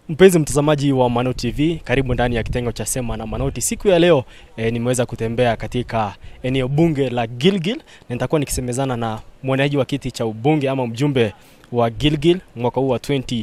Mpenzi mtazamaji wa Mano TV, karibu ndani ya kitengo cha Sema na Manoti. Siku ya leo e, nimeweza kutembea katika eneo bunge la Gilgil na nitakuwa nikisemezana na mwaniaji wa kiti cha ubunge ama mjumbe wa Gilgil mwaka huu wa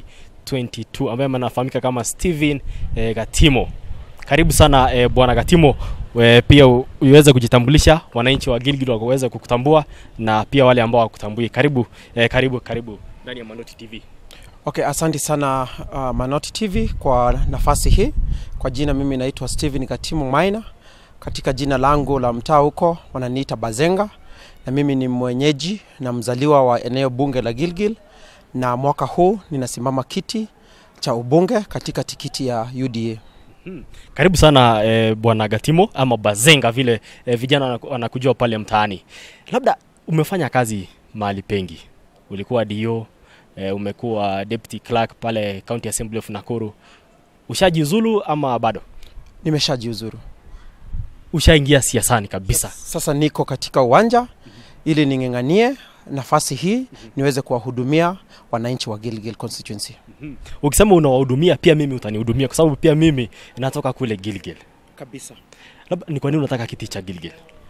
2022 ambaye anafahamika kama Steven e, Gatimo. Karibu sana e, bwana Gatimo. We, pia u- uweze kujitambulisha, wananchi wa Gilgil waweze kukutambua na pia wale ambao hawakutambui. Karibu e, karibu karibu ndani ya Manoti TV. Okay, asante sana uh, Manoti TV kwa nafasi hii. Kwa jina mimi naitwa Steven Katimu Maina. Katika jina langu la mtaa huko wananiita Bazenga, na mimi ni mwenyeji na mzaliwa wa eneo bunge la Gilgil, na mwaka huu ninasimama kiti cha ubunge katika tikiti ya UDA. Karibu sana e, bwana Gatimo ama Bazenga vile e, vijana wanaku- wanakujua pale mtaani. Labda umefanya kazi mahali pengi, ulikuwa DO e, umekuwa deputy clerk pale County Assembly of Nakuru. Ushajiuzulu ama bado? Nimeshajiuzuru Ushaingia siasani kabisa? sasa, niko katika uwanja ili ning'ang'anie nafasi hii niweze kuwahudumia wananchi wa Gilgil constituency. Ukisema unawahudumia, pia mimi utanihudumia kwa sababu pia mimi natoka kule Gilgil. Kabisa. Labda ni kwa nini unataka kiti cha Gilgil?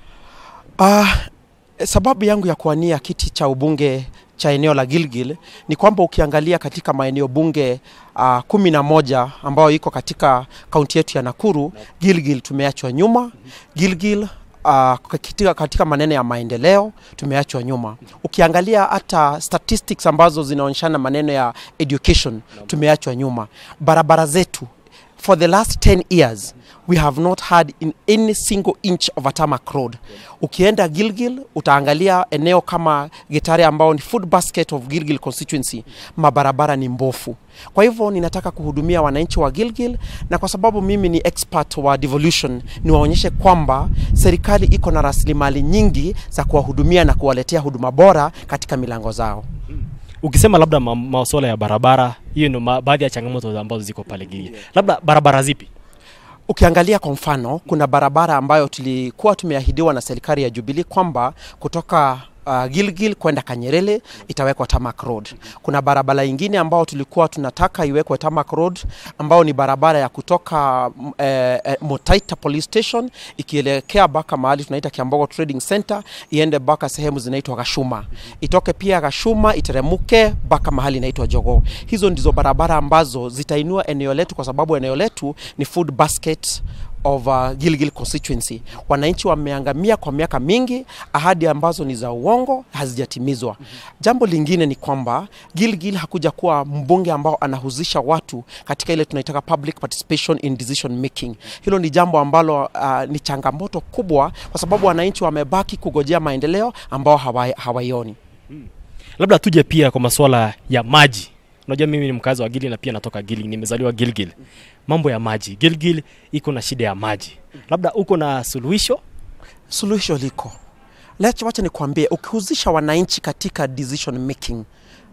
Uh, sababu yangu ya kuwania kiti cha ubunge cha eneo la Gilgil ni kwamba ukiangalia katika maeneo bunge uh, kumi na moja ambayo iko katika kaunti yetu ya Nakuru, Gilgil tumeachwa nyuma. Gilgil Uh, katika, katika maneno ya maendeleo tumeachwa nyuma. Ukiangalia hata statistics ambazo zinaonyeshana maneno ya education tumeachwa nyuma. Barabara zetu for the last 10 years we have not had in any single inch of a tarmac road ukienda gilgil utaangalia eneo kama getare ambao ni food basket of gilgil constituency mabarabara ni mbofu kwa hivyo ninataka kuhudumia wananchi wa gilgil na kwa sababu mimi ni expert wa devolution niwaonyeshe kwamba serikali iko na rasilimali nyingi za kuwahudumia na kuwaletea huduma bora katika milango zao Ukisema labda ma- masuala ya barabara, hiyo ndio ma- baadhi ya changamoto ambazo ziko pale Gilgil. Labda barabara zipi? Ukiangalia kwa mfano, kuna barabara ambayo tulikuwa tumeahidiwa na serikali ya Jubilee kwamba kutoka uh, Gilgil kwenda Kanyerere itawekwa tarmac road. Kuna barabara ingine ambao tulikuwa tunataka iwekwe tarmac road ambao ni barabara ya kutoka mm, eh, eh, Motaita police station ikielekea mpaka mahali tunaita Kiambogo Trading Center iende mpaka sehemu zinaitwa Gashuma, itoke pia Gashuma iteremuke mpaka mahali inaitwa Jogoo. Hizo ndizo barabara ambazo zitainua eneo letu, kwa sababu eneo letu ni food basket of uh, Gilgil constituency. Wananchi wameangamia kwa miaka mingi, ahadi ambazo ni za uongo hazijatimizwa. Jambo lingine ni kwamba Gilgil hakuja kuwa mbunge ambao anahusisha watu katika ile tunaitaka public participation in decision making. Hilo ni jambo ambalo uh, ni changamoto kubwa, kwa sababu wananchi wamebaki kugojea maendeleo ambao hawa- hawaioni. labda tuje pia kwa masuala ya maji unajua mimi ni mkazi wa gilgil na pia natoka gilgil nimezaliwa gilgil mambo ya maji gilgil iko na shida ya maji labda uko na suluhisho Suluhisho liko Lech, wacha nikwambie, ukihusisha wananchi katika decision making,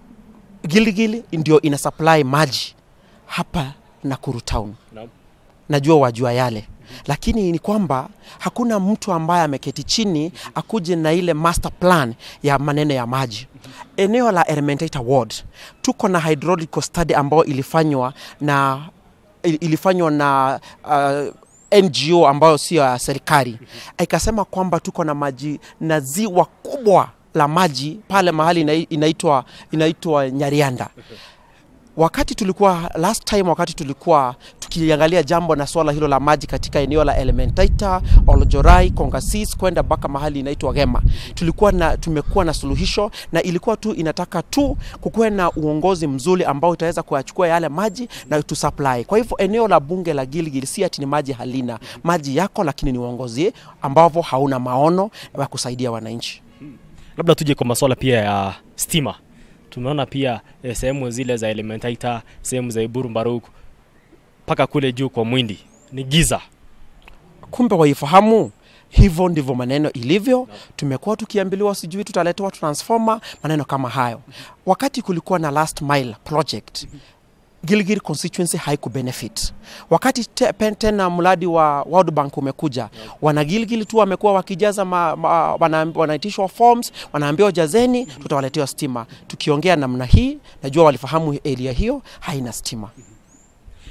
Gilgil ndio ina supply maji hapa Nakuru town. Najua wajua yale, lakini ni kwamba hakuna mtu ambaye ameketi chini akuje na ile master plan ya maneno ya maji. Eneo la Elementaita ward tuko na hydraulical study ambayo ilifanywa na il- ilifanywa na uh, NGO ambayo sio ya serikali, ikasema kwamba tuko na maji na ziwa kubwa la maji pale mahali inai- inaitwa inaitwa Nyarianda wakati tulikuwa last time wakati tulikuwa tukiangalia jambo na swala hilo la maji katika eneo la Elementaita, Olojorai, Kongasis kwenda mpaka mahali inaitwa Gema, tulikuwa na tumekuwa na suluhisho, na ilikuwa tu inataka tu kukuwe na uongozi mzuri ambao utaweza kuyachukua yale maji na tu supply. Kwa hivyo eneo la bunge la Gilgil si ati ni maji halina, maji yako, lakini ni uongozi ambavyo hauna maono ya kusaidia wananchi. labda tuje kwa masuala pia ya stima tumeona pia eh, sehemu zile za elementaita sehemu za iburu mbaruk mpaka kule juu kwa mwindi ni giza kumbe waifahamu hivyo ndivyo maneno ilivyo tumekuwa tukiambiliwa sijui tutaletewa transformer maneno kama hayo wakati kulikuwa na last mile project Gilgil constituency haikubenefit. Wakati te, pen- tena mradi wa World Bank umekuja, wana Gilgil tu wamekuwa wakijaza ma, ma, wana, wanaitishwa forms, wanaambiwa jazeni, tutawaletewa stima. Tukiongea namna hii, najua walifahamu area hiyo haina stima.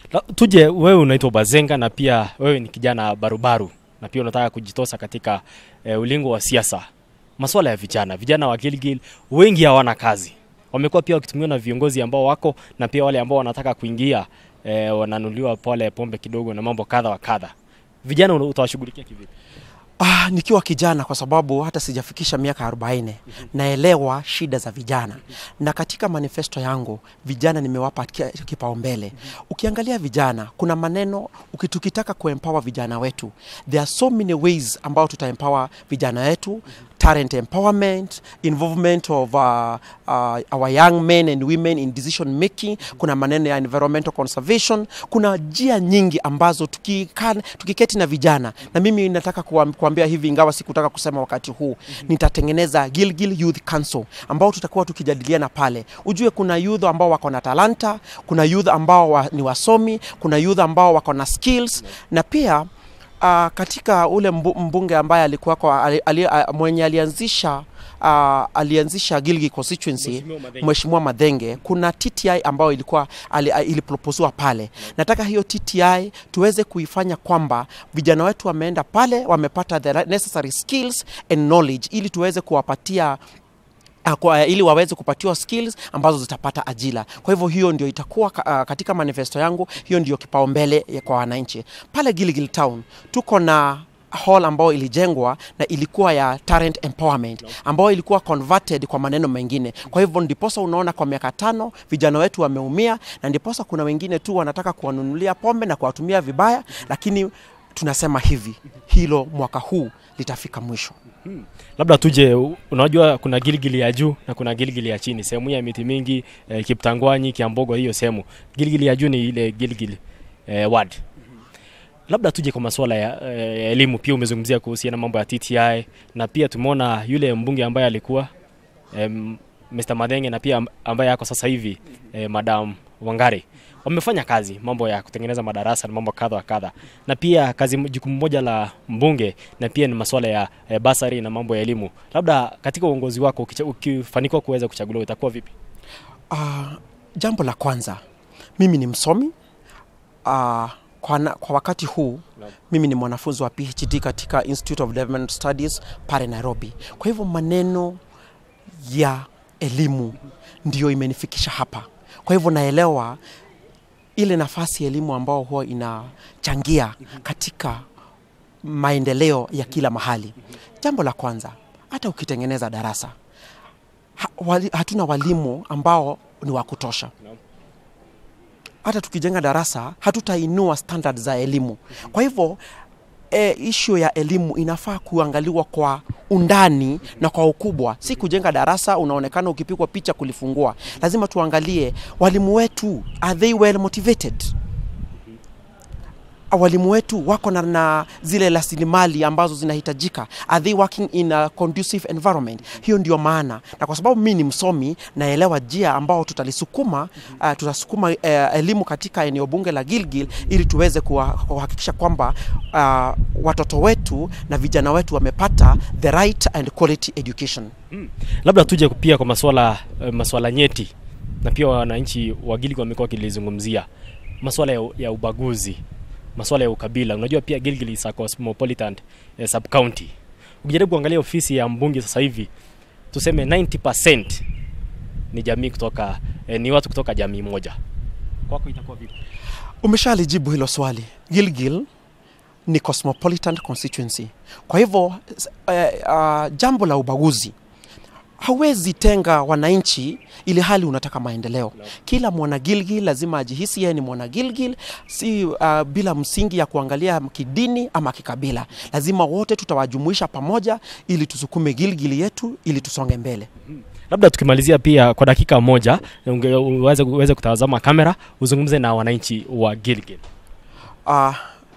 La, tuje wewe unaitwa Bazenga na pia wewe ni kijana barubaru na pia unataka kujitosa katika e, ulingo wa siasa. Masuala ya vijana, vijana wa Gilgil wengi hawana kazi, wamekuwa pia wakitumiwa na viongozi ambao wako na pia wale ambao wanataka kuingia e, wananuliwa pole pombe kidogo na mambo kadha wa kadha. Vijana una- utawashughulikia kivipi? Ah, nikiwa kijana kwa sababu hata sijafikisha miaka 40 naelewa shida za vijana na katika manifesto yangu vijana nimewapa ki- kipaumbele. Ukiangalia vijana, kuna maneno uki- tukitaka kuempower vijana wetu, there are so many ways ambao tutaempower vijana wetu talent empowerment, involvement of uh, uh, our young men and women in decision making. Kuna maneno ya environmental conservation. Kuna njia nyingi ambazo tukikaa tukiketi na vijana, na mimi nataka kuam- kuambia hivi, ingawa sikutaka kusema wakati huu, nitatengeneza Gilgil Youth Council ambao tutakuwa tukijadiliana pale. Ujue kuna youth ambao wako na talanta, kuna youth ambao wa, ni wasomi, kuna youth ambao wako na skills na pia uh, katika ule mbu, mbunge ambaye alikuwa kwa, ali, ali, uh, mwenye alianzisha uh, alianzisha Gilgil constituency Mheshimiwa Madenge. Mheshimiwa Madhenge, kuna TTI ambayo ilikuwa ali, uh, iliproposiwa pale. Nataka hiyo TTI tuweze kuifanya kwamba vijana wetu wameenda pale wamepata the necessary skills and knowledge ili tuweze kuwapatia uh, kwa, ili waweze kupatiwa skills ambazo zitapata ajira. Kwa hivyo hiyo ndio itakuwa ka- uh, katika manifesto yangu, hiyo ndio kipaumbele ya kwa wananchi. Pale Gilgil Town tuko na hall ambayo ilijengwa na ilikuwa ya talent empowerment ambayo ilikuwa converted kwa maneno mengine. Kwa hivyo ndiposa unaona kwa miaka tano vijana wetu wameumia, na ndiposa kuna wengine tu wanataka kuwanunulia pombe na kuwatumia vibaya, lakini tunasema hivi, hilo mwaka huu litafika mwisho. Labda tuje, u- unajua kuna Gilgili ya juu na kuna Gilgili ya chini. Sehemu hii ya miti mingi eh, Kiptangwanyi, Kiambogo, hiyo sehemu. Gilgili ya juu ni ile Gilgili eh, ward. Labda tuje kwa masuala ya eh, elimu. Pia umezungumzia kuhusiana na mambo ya TTI na pia tumeona yule mbunge ambaye alikuwa eh, Mr. Madenge na pia am- ambaye ako sasa hivi eh, Madam Wangari wamefanya kazi mambo ya kutengeneza madarasa na mambo kadha wa kadha, na pia kazi jukumu moja la mbunge na pia ni masuala ya eh, basari na mambo ya elimu. Labda katika uongozi wako ukicha- ukifanikiwa kuweza kuchaguliwa itakuwa vipi? Uh, jambo la kwanza mimi ni msomi uh, kwa, na, kwa wakati huu Naam. mimi ni mwanafunzi wa PhD katika Institute of Development Studies pale Nairobi. Kwa hivyo maneno ya elimu ndiyo imenifikisha hapa. Kwa hivyo naelewa ile nafasi ya elimu ambao huwa inachangia katika maendeleo ya kila mahali. Jambo la kwanza, hata ukitengeneza darasa ha, wali, hatuna walimu ambao ni wa kutosha. Naam. Hata tukijenga darasa hatutainua standard za elimu. Kwa hivyo e, ishu ya elimu inafaa kuangaliwa kwa undani na kwa ukubwa, si kujenga darasa unaonekana ukipigwa picha kulifungua. Lazima tuangalie walimu wetu, are they well motivated? walimu wetu wako na, na zile rasilimali ambazo zinahitajika are they working in a conducive environment hiyo ndio maana na kwa sababu mi ni msomi naelewa njia ambao tutalisukuma uh, tutasukuma uh, elimu katika eneo bunge la Gilgil ili tuweze kuwa- kuhakikisha kwamba uh, watoto wetu na vijana wetu wamepata the right and quality education Labda tuje pia kwa masuala eh, masuala nyeti na pia wananchi wa Gilgil wamekuwa wakilizungumzia masuala ya, ya ubaguzi, masuala ya ukabila. Unajua pia Gilgil is a cosmopolitan eh, sub county. Ukijaribu kuangalia ofisi ya mbunge sasa hivi, tuseme 90% ni jamii kutoka eh, ni watu kutoka jamii moja. Kwako itakuwa vipi? Umeshalijibu hilo swali. Gilgil ni cosmopolitan constituency. Kwa hivyo s- eh, uh, jambo la ubaguzi hauwezi tenga wananchi ili hali unataka maendeleo. Kila mwana Gilgil lazima ajihisi yeye ni mwana Gilgil, si uh, bila msingi ya kuangalia kidini ama kikabila. Lazima wote tutawajumuisha pamoja ili tusukume Gilgil yetu ili tusonge mbele. Labda tukimalizia pia kwa dakika moja, unge- uweze uweze kutazama kamera, uzungumze na wananchi wa Gilgil. Uh,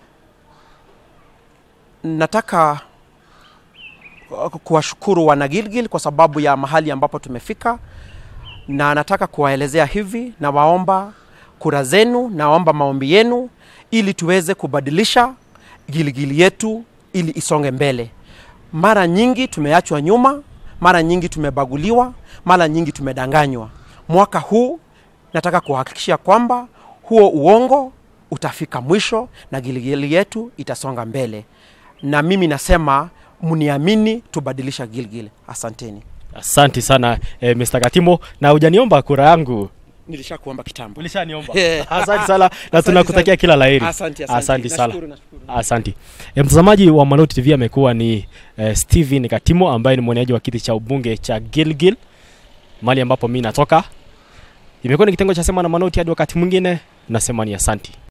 nataka uh, kuwashukuru wana Gilgil kwa sababu ya mahali ambapo tumefika, na nataka kuwaelezea hivi, na waomba kura zenu, naomba maombi yenu ili tuweze kubadilisha Gilgil yetu ili isonge mbele. Mara nyingi tumeachwa nyuma, mara nyingi tumebaguliwa, mara nyingi tumedanganywa. Mwaka huu nataka kuhakikisha kwamba huo uongo utafika mwisho na Gilgil yetu itasonga mbele, na mimi nasema mniamini, tubadilisha Gilgil. Asanteni. Asante sana eh, Mr. Katimo, na hujaniomba kura yangu. Nilisha kuomba kitambo. Ulishaniomba. Eh. Asante sana na Asante tunakutakia sana. kila laheri. Asante, asante. Asante sana. Nashukuru, nashukuru. Asante. E, mtazamaji wa Manoti TV amekuwa ni e, Steven Katimo ambaye ni mwaniaji wa kiti cha ubunge cha Gilgil mali ambapo mimi natoka. Imekuwa ni kitengo cha sema na Manoti hadi wakati mwingine, nasema ni asanti.